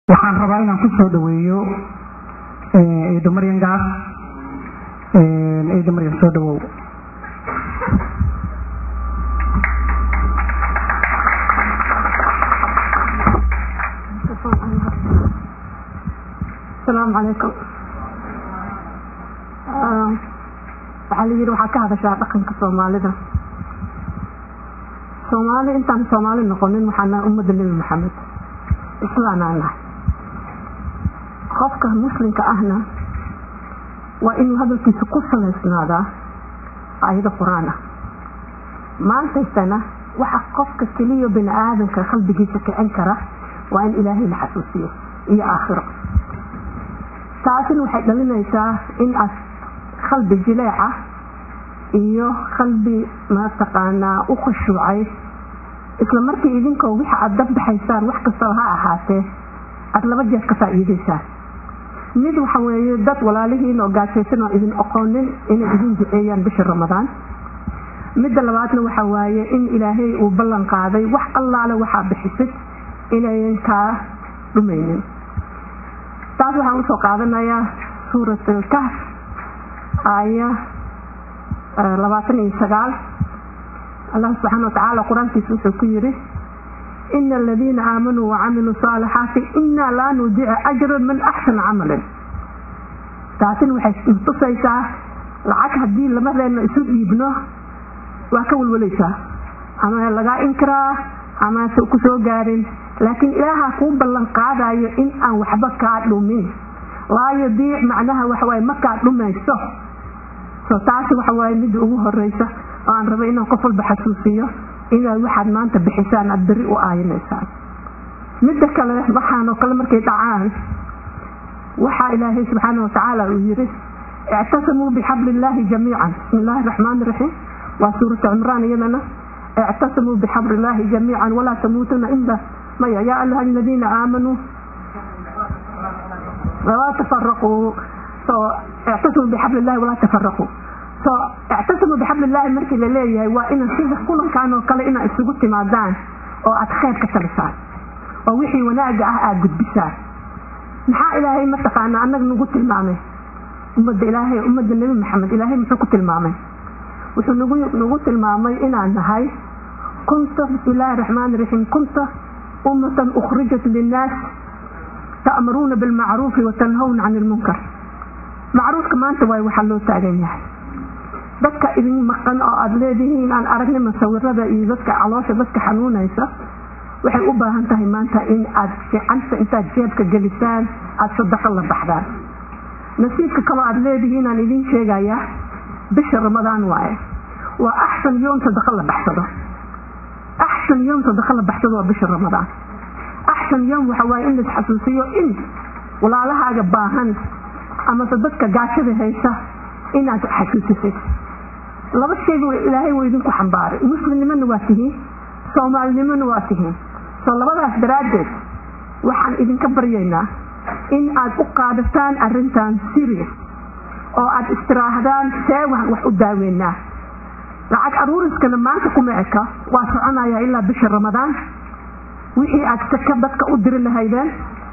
waxaan rabaa inaan ku soo dhaweeyo ciido maryan gaas ciido maryan soo dhawow asalaamu calaykum waxaa la yidhi waxaa ka hadashaa dhaqanka soomaalida soomaali intaan soomaali noqonin waxaa nahay ummadda nebi maxamed islaanaa nahay qofka muslimka ahna waa inuu hadalkiisa ku salaysnaadaa ayado qur-aan ah maantaysana waxa qofka keliya bini aadamka qalbigiisa kicin kara waa in ilaahay la xasuusiyo iyo aakhiro taasina waxay dhalinaysaa in aad qalbi jileeca iyo qalbi mataqaanaa u khushuucay isla markii idinkoo wixa aad dabbaxaysaan wax kastaba ha ahaatee aada laba jeer ka faa'iidaysaan mid waxa weeye dad walaalihiin oo gaajaysan oo idin oqoonin inay idin duceeyaan bisha ramadaan midda labaadna waxa waaye in ilaahay uu ballan qaaday wax allaale waxaa bixisid inayan kaa dhumaynin taas waxaan usoo qaadanayaa suurat alkahf aaya labaatan iyo sagaal allah subxaana watacaala qur-aankiisa wuxuu ku yidhi ina aladiina aamanuu wacamiluu saalixaati inaa laa nudiica ajran man axsana camalan taasina waxay tusaysaa lacag haddii lamadeenna isu dhiibno waa ka walwalaysaa ama lagaa inkiraa ama se ku soo gaarin laakiin ilaahaa kuu ballan qaadayo in aan waxba kaa dhumin laa yudiic macnaha waxawaaye ma kaa dhumayso so taasi waxawaaye midda ugu horeysa oo aan raba inaan qof walba xasuusiyo inaad waxaad maanta bixisaan aada beri u aayinaysaan midda kale waxaanoo kale markay dhacaan waxaa ilaahay subxaana watacaala uu yidhi ictasamuu bixabli illaahi jamiican bismi illaahi raxmaani raxiim waa suuratu cimraan iyadana ictasamuu bixabli illaahi jamiican walaa tamuutuna ila maya yaa ayuha aladiina aamanuu walaa tafaraquu so ictasamuu bixabli illahi walaa tafaraquu so ictasamuu bixabli illaahi markii la leeyahay waa inaan sida kulankan oo kale inaad isugu timaadaan oo aada khayr ka talisaan oo wixii wanaaga ah aada gudbisaan maxaa ilaahay mataqaana annaga nagu tilmaamay ummadda ilaahay ummadda nebi maxamed ilaahay muxuu ku tilmaamay wuxuu nagu nagu tilmaamay inaan nahay kunta bismillahi raxmaani raxiim kunta ummatan ukhrijat linnaas ta'muruuna bilmacruufi watanhawna cani ilmunkar macruufka maanta waay waxaa loo taagan yahay dadka idin maqan oo aada leedihiin aan aragnay masawirada iyo dadka caloosha dadka xanuunaysa waxay u baahan tahay maanta in aad ficanta intaad jeebka gelisaan aada sadaqo la baxdaan nasiibka kaloo aada leedihiin aan idiin sheegayaa bisha ramadaan waaye waa axsan yoom sadaqo la baxsado axsan yoom sadaqo la baxsado waa bisha ramadaan axsan yoom waxa waaye in lais xasuusiyo in walaalahaaga baahan amase dadka gaashada haysa inaad xasuusisid laba shayba ilaahay waa idinku xambaaray muslimnimona waa tihiin soomaalinimona waa tihiin soo labadaas daraaddeed waxaan idinka baryaynaa in aad u qaadataan arrintan serious oo aad istiraahdaan see wax u daaweynaa lacag aruuriskana maanta kuma eka waa soconaya ilaa bisha ramadaan wixii aad saka dadka u diri lahaydeen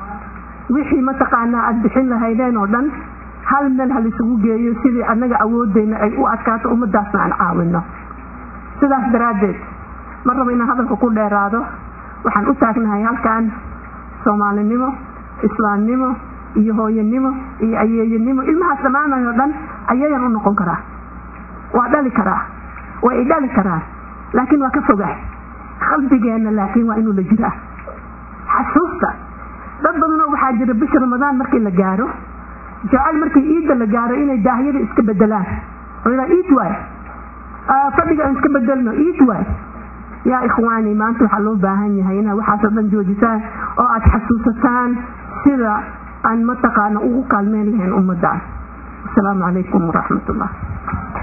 wixii mataqaanaa aada bixin lahaydeen oo dhan hal meel ha laisugu geeyo sidii annaga awoodeyna ay u adkaato ummadaasna aan caawino sidaas daraaddeed ma rabo inaan hadalka ku dheeraado waxaan u taagnahay halkan soomaalinimo islaamnimo iyo hooyanimo iyo ayeeyanimo ilmahaas dhammaanayo dhan ayayaan u noqon karaa waa dhali karaa waa i dhali karaa laakiin waa ka fogaa qalbigeenna laakiin waa inuu la jiraa xasuusta dad badanoo waxaa jira bisha ramadaan markii la gaaro jecel markii iidda la gaaro inay daahyada iska bedelaan iid waay fadhiga aan iska bedelno iid waay yaa ikhwaani maanta waxaa loo baahan yahay inaad waxaasoo dhan joojisaan oo aada xasuusataan sida aan mataqaana ugu kaalmeyn lahayn ummadaan asalaamu calaykum waraxmat ullah